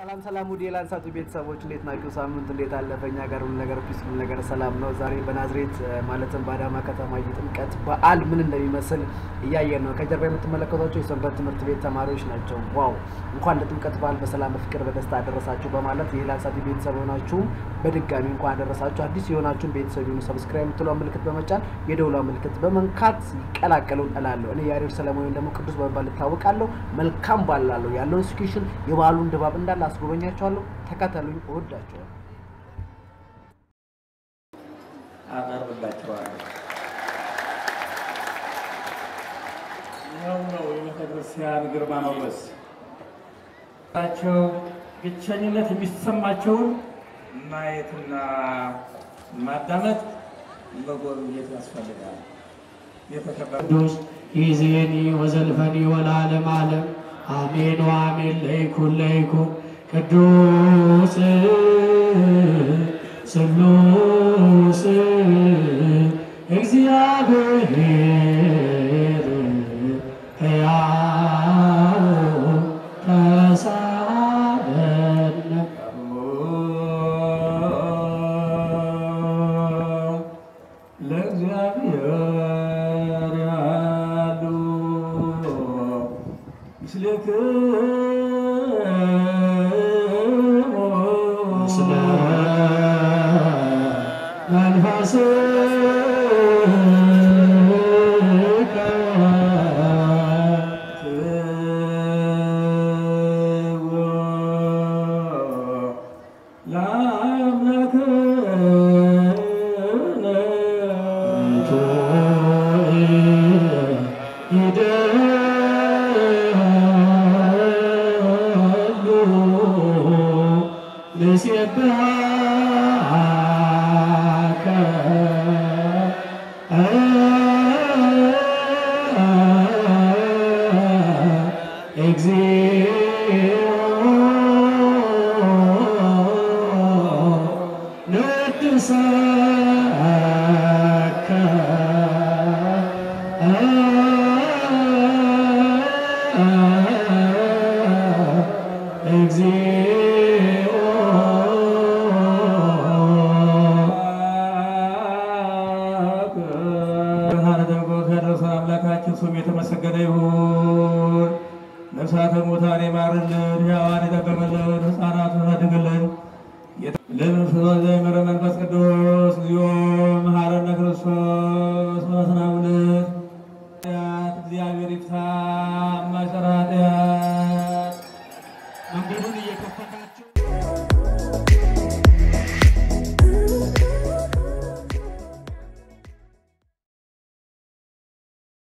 ሰላም ሰላም ውድ የላንሳቱ ቤተሰቦች እንዴት ናችሁ? ሳምንት እንዴት አለፈ? እኛ ጋር ሁሉ ነገር ፒስ፣ ሁሉ ነገር ሰላም ነው። ዛሬ በናዝሬት ማለትም በአዳማ ከተማ የጥምቀት በዓል ምን እንደሚመስል እያየን ነው። ከጀርባ የምትመለከቷቸው የሰንበት ትምህርት ቤት ተማሪዎች ናቸው። ዋው! እንኳን ለጥምቀት በዓል በሰላም በፍቅር በደስታ አደረሳችሁ በማለት የላንሳቱ ቤተሰብ የሆናችሁም በድጋሚ እንኳን አደረሳችሁ። አዲስ የሆናችሁን ቤተሰብ የሆኑ ሰብስክራይብ የምትለዋ ምልክት በመጫን የደውሏ ምልክት በመንካት ይቀላቀሉ እላለሁ። እኔ ያሬድ ሰለሞን ወይም ደግሞ ቅዱስ በመባል እታወቃለሁ። መልካም በዓል እላለሁ። ያለውን ሲቹዌሽን የበዓሉን ድባብ እንዳለ አስጎበኛቸዋለሁ። ተከተሉኝ። እወዳቸዋለሁ። አቀርብላቸዋለሁ። ይኸው ነው የቤተ ክርስቲያን ግርማ ሞገስ ቸው ብቸኝነት የሚሰማቸውን ማየትና ማዳመጥ መጎብኘት ያስፈልጋል። የተከበረ ቅዱስ ይዜኒ ወዘልፈኒ ወለዓለመ ዓለም አሜን ወአሜን ለይኩን ለይኩን ቅዱስ ስሉስ እግዚአብሔር ሕያው ተሳለነ ለእግዚአብሔር ያሉ ምስልክሙ ምስለ መንፈስከ ብርሃነ ደምቆ ከደረሰ አምላካችን ስም የተመሰገነ ይሁን። ነፍሳተ ሙታን ይማርልን፣ ሕያዋን ይጠብቅልን፣ ሕፃናቱን ያሳድግልን። ለመንፈስ ዘይመረ መንፈስ ቅዱስ እግዚኦ መሐረነ ክርስቶስ መስናውለት እግዚአብሔር ይፍታ ማይሰራ ኃጢአት መንገዱን እየከፈታችሁ